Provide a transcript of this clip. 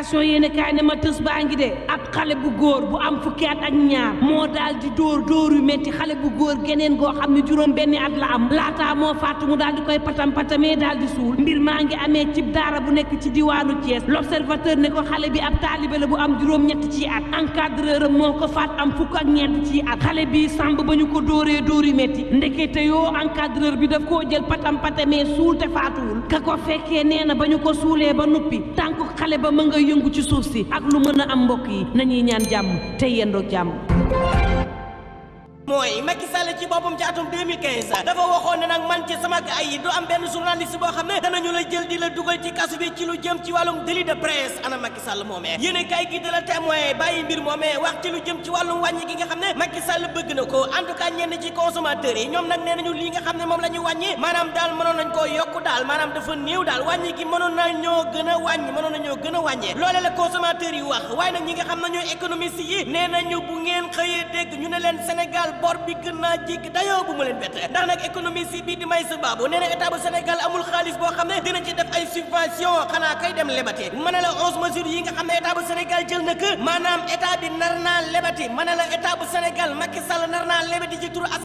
libération yéen kaay ne ma tës baa ngi de ab xale bu góor bu am fukki at ak ñaar moo daal di dóor dóor yu métti xale bu góor geneen goo xam ne juróom benni at la am laataa moo faatu mu daal di koy patam patamee daal di suul mbir maa ngi amee cib daara bu nekk ci diwaanu Thiès l'observateur ne ko xale bi ab taalibe la bu am juróom ñett ci at encadreur am moo ko faat am fukk ak ñeent ci at xale bi sàmb ba ñu ko dóoree dóor yu métti ndekete yoo encadreur bi daf koo jël patam patamee suul te faatuwul ka ko fekkee nee na ba ñu ko suulee ba nuppi tànk xale ba ma nga yëngu ci suuf si ak lu mën a am mbokk yi nañuy ñaan jàmm te yendoog jàmm mooy Macky Sall ci boppam ci atum 2015 dafa waxoon ne nag man ci sama ay yi du am benn journaliste boo xam ne danañu la jël di la dugal ci kasu bi ci lu jëm ci wàllum délit de presse ana Macky Sall moomee yéen kay gi de la témoin bàyyi mbir moomee wax ci lu jëm ci wàllum wàññi gi nga xam ne Macky Sall bëgg na ko en tout cas ñenn ci consommateurs yi ñoom nag nee nañu lii nga xam ne moom la ñu wàññi maanaam daal mënoon nañ koo yokku daal maanaam dafa néew daal wàññi gi mënoon na ñoo gën a wàññi mënoon na ñoo gën a wàññee loole la consommateurs yi wax waaye nag ñi nga xam ne ñooy économiste yi nee nañu bu ngeen xëyee dégg ñu ne leen Sénégal bor bi gën naa jéggi dayoo bu ma leen bett ndax nag économie si bii di may sa baabu nee na état bu Sénégal amul xaalis boo xam ne dina ci def ay subvention xanaa kay dem lebate mën na la onze mesures yi nga xam ne état bu Sénégal jël na ko maanaam état bi nar naa lebati mën na la état bu Sénégal Macky Sall nar naa lebati ci turu